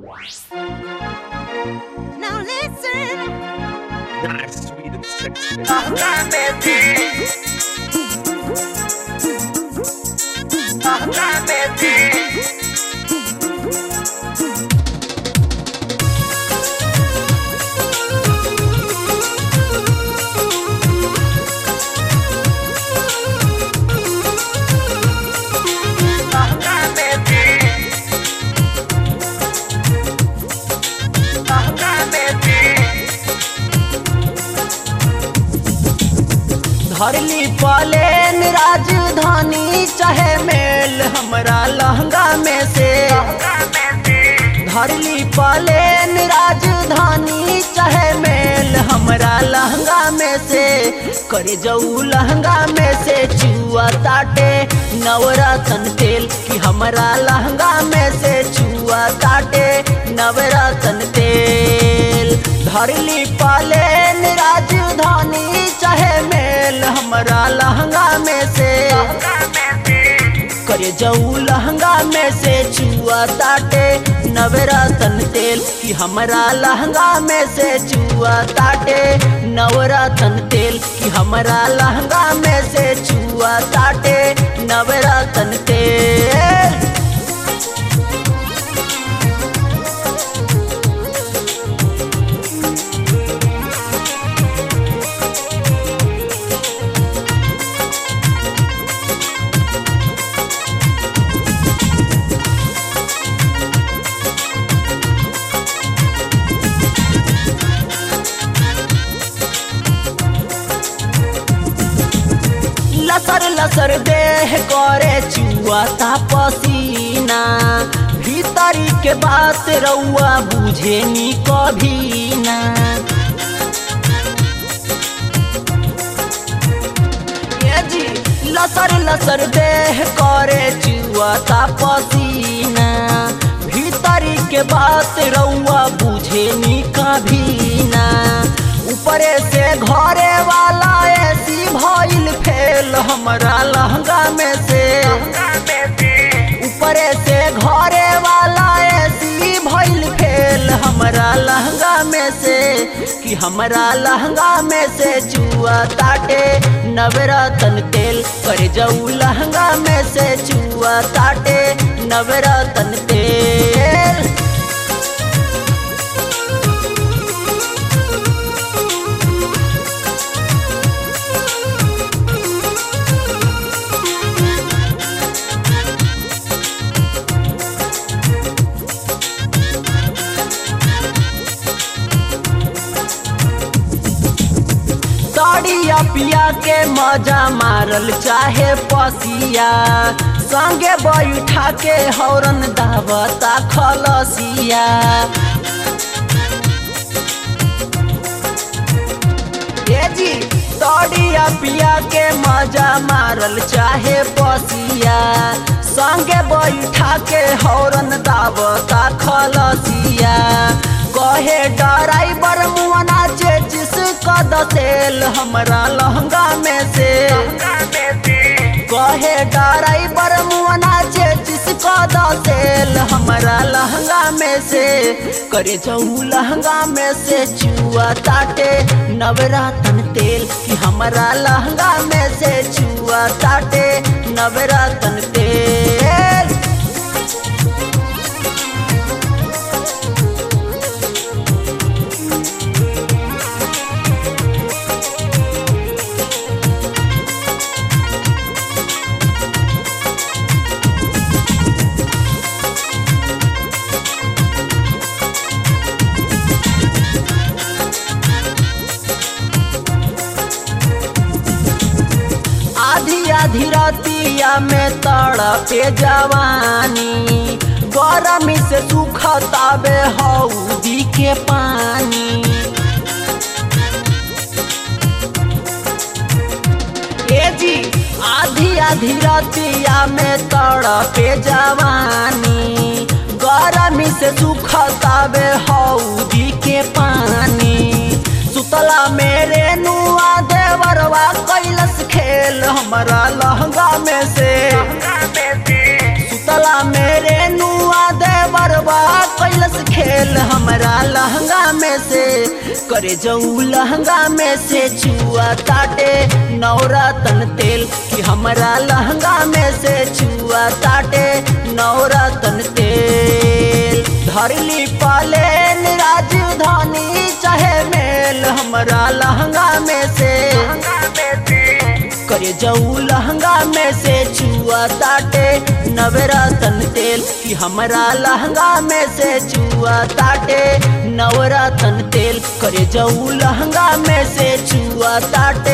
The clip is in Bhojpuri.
Now listen. Nice, sweet, and sexy. धरली पलेन राजधानी चाहे मेल हमरा लहंगा में से धरली पलेन राजधानी चाहे मेल हमरा लहंगा में से करे जाऊ लहंगा में से चुआ ताटे नवरतन तेल कि हमरा लहंगा में से चुआ ताटे नवरतन तेल धरली पलेन राजधानी चाहे मेल हमरा लहंगा में से करे जाऊ लहंगा में से चुआ ताटे नवरतन तेल कि हमरा लहंगा में से चुआ ताटे नवरतन तेल कि हमरा लहंगा में से चुआ ताटे नवरतन तेल लसर लसर देह करे चुआ ता पसीना भीतरी के बात रउआ बुझे नी कभी ना ये जी लसर लसर देह करे चुआ ता पसीना भीतरी के बात रउआ बुझे नी कभी ना ऊपरे से घरे वाला ऐसी भइल फेल हमरा लहंगा में से ऊपरे से घरे वाला ऐसी भइल फेल हमरा लहंगा में से कि हमरा लहंगा में से चुआ ताटे नवरतन तेल कर जाऊ लहंगा में से चुआ ताटे नवरतन तेल साड़िया पिया के मजा मारल चाहे पसिया संगे बैठा के हौरन दावता खलसिया ए जी साड़िया पिया के मजा मारल चाहे पसिया संगे बैठा के हौरन दावता खलसिया कहे ड्राइवर मुआना जे जिस कदसेल हमरा लहंगा में से कहे ड्राइवर मुआना जे जिस कदसेल हमरा लहंगा में से करे जाऊ लहंगा में से चुआ ताटे नवरतन तेल कि हमरा लहंगा में से चुआ ताटे नवरतन तेल आधी आधी रातिया में तड़पे जवानी गरमी से सुखताबे हौदी के पानी ए जी आधी आधी रातिया में तड़पे जवानी गरमी से सुखताबे हौदी के पानी सुतला मेरे नुआ देवरवा कैलस खेल हमारा लहंगा में से सुतला मेरे नुआ देवरवा कैलस खेल में से करे जाऊ लहंगा में से छुआ ताटे नवरतन तेल कि हमरा लहंगा में से छुआ ताटे नवरतन तेल धरली पालेन राजधानी चाहे मेल हमरा लहंगा में से करे जाऊ लहंगा में से छुआ ताटे नवरतन तेल कि हमरा लहंगा में से छुआ ताटे नवरतन तेल करे जाऊ लहंगा में से छुआ ताटे